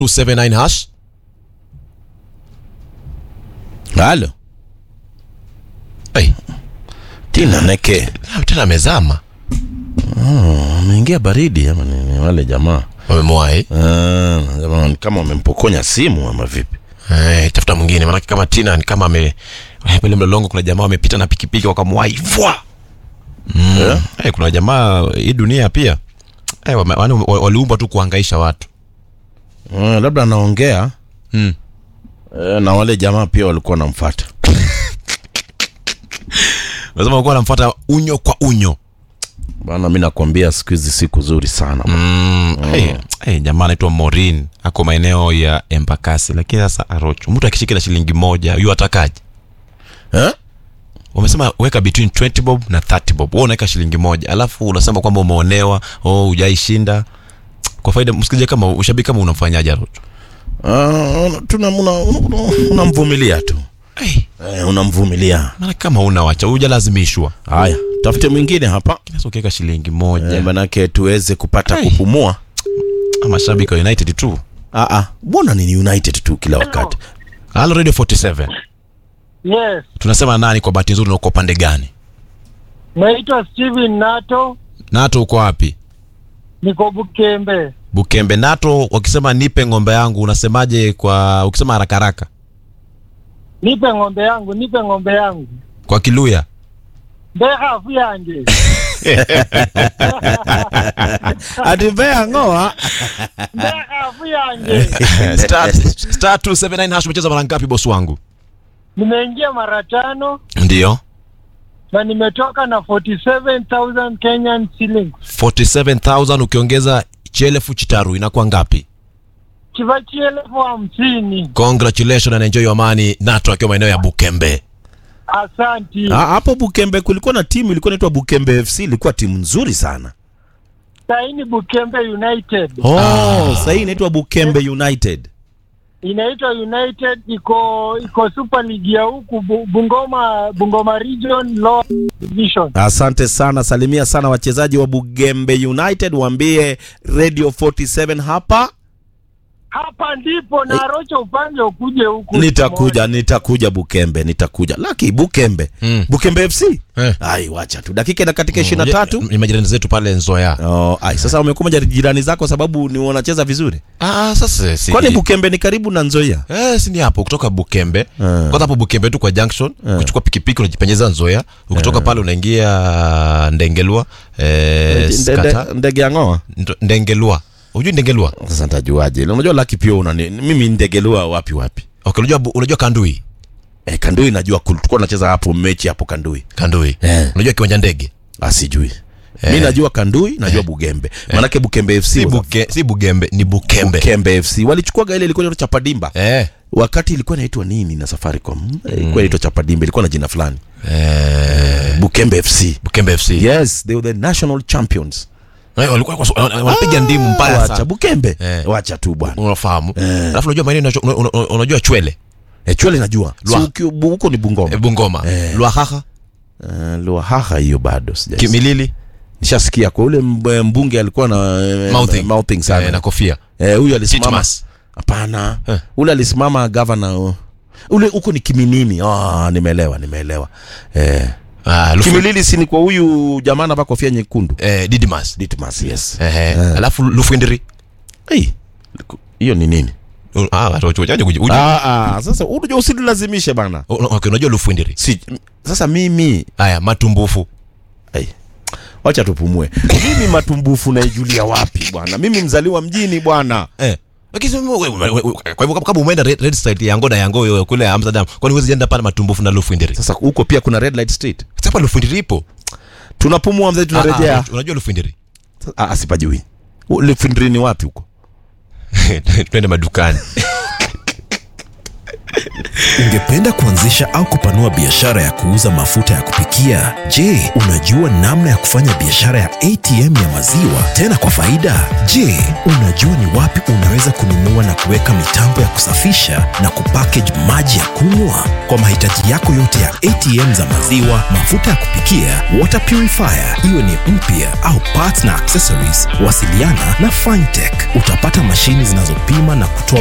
279 hash halo hey, tina neke tena amezama ameingia baridi ama ni, ni wale jamaa wamemwahi Ah, jamaa ni kama wamempokonya simu ama vipi Eh, tafuta mwingine maanake kama tina ni kama ame eh, pale mlolongo kuna jamaa wamepita na pikipiki wakamwahi fwa mm. Eh? eh, kuna jamaa hii dunia pia eh, wame- wani- wa- waliumbwa tu kuhangaisha watu Ah, labda anaongea mm. eh, na wale jamaa pia walikuwa wanamfuata lazima walikuwa wanamfuata unyo kwa unyo bana mi nakwambia siku hizi siku zuri sana mm. hey, hey, jamaa anaitwa morin ako maeneo ya embakasi lakini sasa arocho mtu akishika na shilingi moja yu atakaje eh? wamesema weka between 20 bob na 30 bob wewe unaweka shilingi moja alafu unasema kwamba umeonewa oh hujaishinda kwa faida msikilizaji kama ushabiki kama unamfanyaje arocho Ah, tuna una- una- unamvumilia tu hey, eh, unamvumilia maana kama una wacha hujalazimishwa haya tafute mwingine hapa kinaweza ukiweka shilingi moja eh, manake tuweze kupata Hey. kupumua ama shabiki wa united tu Ah, ah, mbona ni united tu kila wakati halo radio 47 Yes, tunasema nani kwa bahati nzuri na uko upande gani naitwa Steven Nato, nato uko wapi niko Bukembe. bukembe nato wakisema nipe ng'ombe yangu unasemaje kwa ukisema haraka haraka Nipe ng'ombe yangu, nipe ng'ombe yangu, kwa kiluya ndekhafu yanje atipea ngoa ndekhafu yanje. star, star 279 hash umecheza mara ngapi bosi wangu Nimeingia mara tano ndio na nimetoka na 47,000 Kenyan shillings. 47000 ukiongeza chelefu chitaru inakuwa ngapi Chivachi elfu hamsini. congratulations and enjoy your money nato akiwa maeneo ya bukembe Asanti. Ah, hapo Bukembe kulikuwa na timu ilikuwa inaitwa Bukembe FC, ilikuwa timu nzuri sana. Saini Bukembe United Oh, sasa hii inaitwa Bukembe United. inaitwa United, iko iko Super League ya huku Bu- Bungoma, Bungoma Region Lower Division. Asante sana, salimia sana wachezaji wa Bugembe United, waambie Radio 47 hapa. Hapa ndipo na Rocho upande ukuje huku. Nitakuja, nitakuja Bukembe, nitakuja. Laki Bukembe. Mm. Bukembe FC. Eh. Ai, wacha tu. Dakika ina katika 23. ni majirani zetu pale nzoya Oh, ai, sasa wamekuja jirani zako sababu ni wanacheza vizuri. ah, sasa si Kwani Bukembe ni karibu na Nzoia? Eh, si ni hapo kutoka Bukembe kwanza hapo Bukembe tu kwa junction ukichukua pikipiki unajipenyeza Nzoia ukitoka pale unaingia Ndengelwa eh, Nde- skata nde- Ndege ya ngoa. Ndo- Ndengelwa unajui Ndengelwa Sasa nitajuaje? Unajua Lucky pia unani mimi ndegelua wapi wapi? okay, unajua bu- unajua Kandui Eh, Kandui najua kul- tulikuwa tunacheza hapo mechi hapo Kandui. Kandui Eh. unajua kiwanja ndege Asijui. Mi najua Kandui, najua Bugembe. Maanake Bukembe FC. si, was a- buke, si Bugembe ni Bukembe Bukembe FC. Walichukua ile ilikuwa inaitwa Chapadimba. eh. Wakati ilikuwa inaitwa nini na Safaricom? Ilikuwa inaitwa Chapadimba, ilikuwa na jina fulani. Eh. Bukembe FC. Bukembe FC Yes, they were the national champions. eh, walikuwa kwa- wana- wanapiga ndimu mbaya Wacha sana Bukembe. Eh. Wacha tu bwana. unafahamu alafu unajua maeneo inacho- una- una- unajua chwele Eh, chwele najua. Si Lwa. uki- bu- huko ni Bungoma. eh, Bungoma Eh. Lwahaha Uh, Luahaha hiyo bado sijasikia. Kimilili Nishasikia kwa ule mb- mbunge alikuwa na eh, Mouthing. mouthing sana. eh, na kofia Eh, huyu alisimama. Titmas. Hapana. Eh. Ule alisimama governor. uh, Ule huko ni Kiminini. Ah, nimeelewa, nimeelewa. Eh. ah, Lufu- Kimilili si ni kwa huyu jamaa anavaa kofia nyekundu. eh, Didmas Ditmas, yes. eh, alafu Lufindiri Hey, hiyo ni nini? ah, watu wachache kuji- uji- Ah, ah, sasa unajua usinilazimishe bana. Una- okay, unajua Lufindiri Si sasa mimi haya matumbufu Ai. Wacha tupumue. Mimi matumbufu naijulia wapi bwana? Mimi mzaliwa mjini bwana. eh lakini sema wewe- wewe- wewe- kwa hivyo kama umeenda red, red side ya Ngoda ya Ngoyo kule Amsterdam kwani huwezi enda pale matumbufu na Lufindiri Sasa huko pia kuna red light street. sasa Lufindiri ipo Tunapumua mzee, Ah, tunarejea. ah, unajua Lufindiri Ah, ah, sipajui. Lefindri ni wapi huko? twende madukani Ungependa kuanzisha au kupanua biashara ya kuuza mafuta ya kupikia? Je, unajua namna ya kufanya biashara ya ATM ya maziwa tena kwa faida? Je, unajua ni wapi unaweza kununua na kuweka mitambo ya kusafisha na kupackage maji ya kunywa? Kwa mahitaji yako yote ya ATM za maziwa, mafuta ya kupikia, water purifier, iwe ni mpya au parts na accessories, wasiliana na Fintech. Utapata mashini zinazopima na kutoa